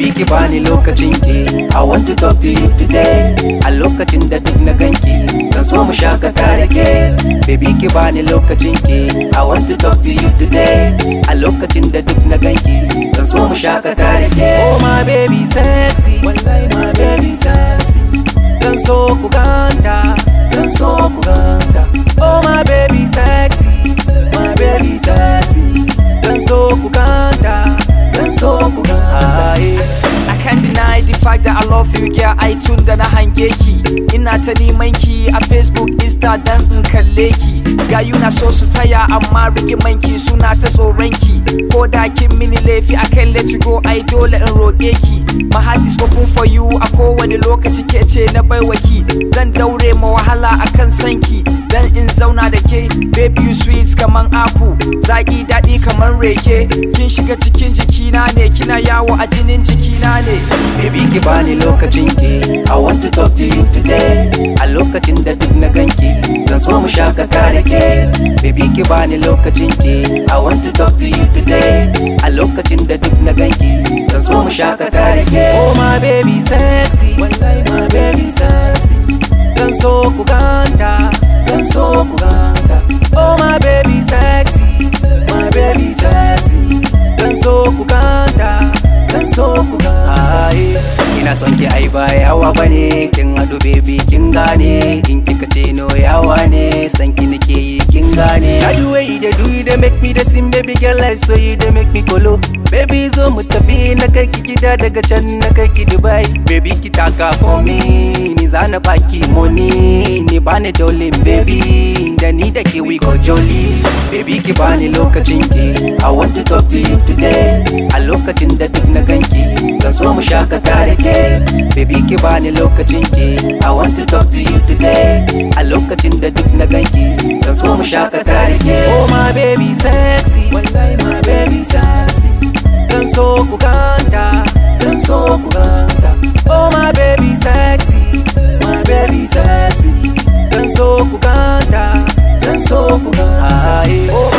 baby ki bani lokacin ki I want to talk to you today a lokacin da duk na ganki zan so mu shakata da ke baby ki bani lokacin ki I want to talk to you today a lokacin da duk na ganki zan so mu shakata da ke oh my baby sexy wallahi my baby sexy zan so ku ganta zan so ku ganta oh my baby sexy my baby sexy zan so ku ganta zan so ku ganta yeah. I can't deny the fact that I love you girl ai tun da na hange ki ina ta neman ki a Facebook Insta dan in kalle ki gayu na so su taya amma rigiman ki suna ta tsoron ki ko da kin mini laifi akan let you go ai dole in roƙe ki my heart is open for you a kowane lokaci ke ce na baiwa ki zan daure ma wahala akan sanki dan in zauna da ke baby you sweet kaman apple zaki daɗi kaman reke kin shiga cikin jikina ne kina yawo a jinin jikina ne Baby ki bani lokacin ki I want to talk to you today A lokacin da duk na ganki Zan so mu shakata da ke Baby ki bani lokacin ki I want to talk to you today A lokacin da duk na ganki Zan so mu shakata da ke Oh my baby sexy Wallahi my baby sexy Zan so ku ganta Zan so ku ganta Oh my baby sexy My baby sexy Zan so ku ganta Zan so ku ganta Ina son ki ai ba yawa bane kin hadu baby kin gane in kika ce no yawa ne san ki nake yi kin gane I do way they do you they make me the same baby girl I saw you they make me kolo baby zo mu tafi na kai ki gida daga can na kai ki Dubai baby ki taka for me ni zana baki money ni bani dole baby da ni da ke we go jolly baby ki bani lokacin ki I want to talk to you today a lokacin da duk na ganki zan so mu shakata da ke baby ki bani lokacin ki I want to talk to you today a lokacin da duk na ganki zan so mu shakata da ke oh my baby sexy wallahi my baby sexy zan so ku ganta zan so ku ganta oh my baby sexy my baby sexy zan so ku ganta zan so ku ganta oh